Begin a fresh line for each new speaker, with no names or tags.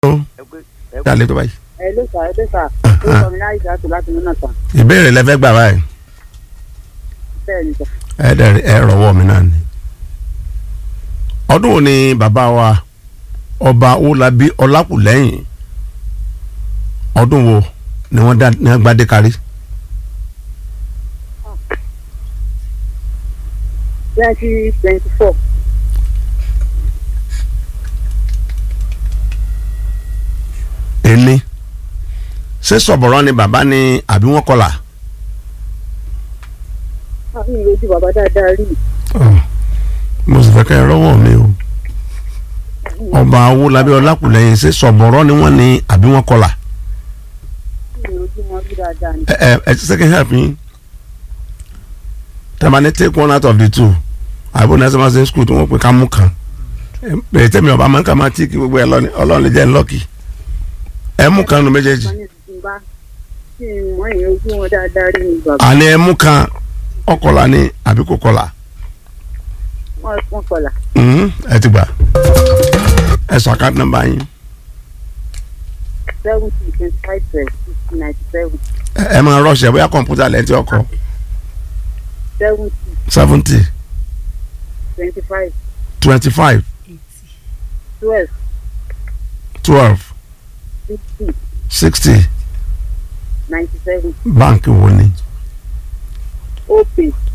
ṣé àlejò báyìí.
ẹ ló sà ẹ ló sà ó sọ mi láì sàtò láti mú náà tán
ìbéèrè lẹ́fẹ́ gbà báyìí
bẹ́ẹ̀ ni sà.
ẹ dẹ̀ ẹ rọwọ́ mi náà ni. ọdún wo ni bàbá wa ọba Owólabí Ọlákùlẹ́yìn ọdún wo ni wọ́n dá ní agbádé kárí.
twenty twenty four
ẹni ṣé sọ̀bọ̀rọ̀ ni bàbá ni àbí wọ́n kọlà.
àbí ìrètí bàbá dáadáa rí
mo sì fẹ́ kẹ́ ẹ rọ́wọ́ mi o ọba Owólabí Ọlákùlẹ́yìn ṣé sọ̀bọ̀rọ̀ ni wọ́n ni àbí wọ́n kọlà.
ìrètí wọn rí dáadáa ni.
ẹ ẹ ẹ ti second help yín tẹ́lẹ̀ take one out of the two àbúrò náà sọ́mọ́ sí school tí wọ́n pè ká mú kan ẹ tẹ́mi ọba máa ń kà máa tí kí gbogbo ẹ lọ ní ọlọ́run lè jẹ́ ńlọ́kì ẹ mú kan nu méjèèjì
wọ́n ní tuntun bá tí wọ́n yẹn ojú wọn dáadáa rí ni bàbá
àní ẹ mú kan ọkọlà ni àbí kò kọlà
wọ́n wọ́n kọlà
Mhm, ẹ ti gbà ẹ sọ àkáǹtì nọ́mbà yín
seventy twenty five twelve sixty ninety seven
ẹ ẹ máa rọṣẹ bóyá kọ̀ǹpútà lẹ́yìn tí ọkọ
seventy
seventy
twenty five
twenty five
twelve
twelve
sixty
sixty
ninety seven
báǹkì wo ni
opay